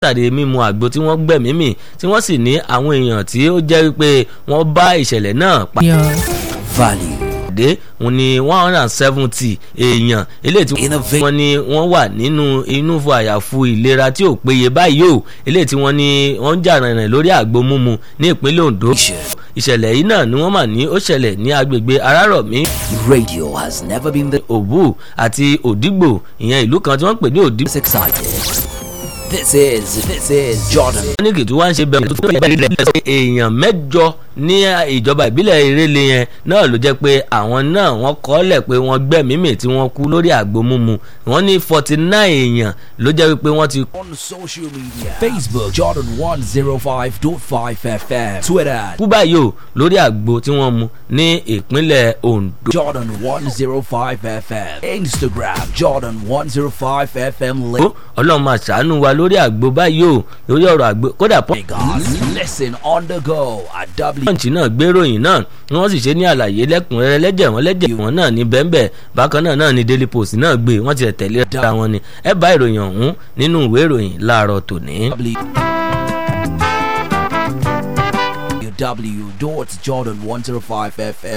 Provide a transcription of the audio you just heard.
látàrí mímu àgbo tí wọ́n gbẹ̀mí mì tí wọ́n sì ní àwọn èèyàn tí ó jẹ́ pé wọ́n bá ìṣẹ̀lẹ̀ náà pa Value. dé òun ni one hundred and seventy èèyàn eléyìí tí Innovate. wọ́n ní wọ́n wà nínú inú fún àyàfu ìlera tí ò péye báyìí o eléyìí tí wọ́n ní wọ́n ń jà rìnrìn lórí àgbo mímu ní ìpínlẹ̀ Ondo ìṣẹ̀lẹ̀ yìí náà ni wọ́n mà ní ó ṣẹlẹ̀ ní agbègbè Arárọ̀mí Radio has never been this Òbú àti Òdìgbò ìyẹn ìlú kan tí wọ́n ń pè ní Òdìgbò excited. This is this is Jordan. ní kìtú wá ń ṣe bẹ̀rẹ̀ tó tó bẹ̀rẹ̀ rẹ̀ pé èèyàn mẹ́jọ ní ìjọba ìbílẹ̀ ìrẹ́lẹ̀ yẹn náà ló jẹ́ pé àwọn náà wọ́n kọ́lẹ̀ pé wọ́n gbẹ̀mí mì tí wọ́n kú lórí àgbo mímu wọ́n ní forty nine èèyàn ló jẹ́ pé wọ́n ti On social media Facebook Jordan 105.5 FM Twitter kú báyìí o lórí àgbo tí wọ́n mu ní ìpínlẹ̀ Ondo. Jordan 105 FM Instagram Jordan 105 FM ó ọlọ́run máa ṣàánú wa lórí àgbo báyìí o lórí ọ̀rọ̀ àgbo kódà Lagos. Listen on the go at W. pọ́ǹchì náà gbéròyìn náà wọ́n sì ṣe ní àlàyé lẹ́kùnrẹ́rẹ́ lẹ́jẹ̀ wọn lẹ́jẹ̀ wọn náà ní bẹ́ńbẹ́ bákan náà náà ní Daily Post náà gbé wọ́n ti tẹ̀lé ra wọn ni ẹ bá ìròyìn ọ̀hún nínú ìwé ìròyìn láàárọ̀ tòní. W. Jordan 105 FM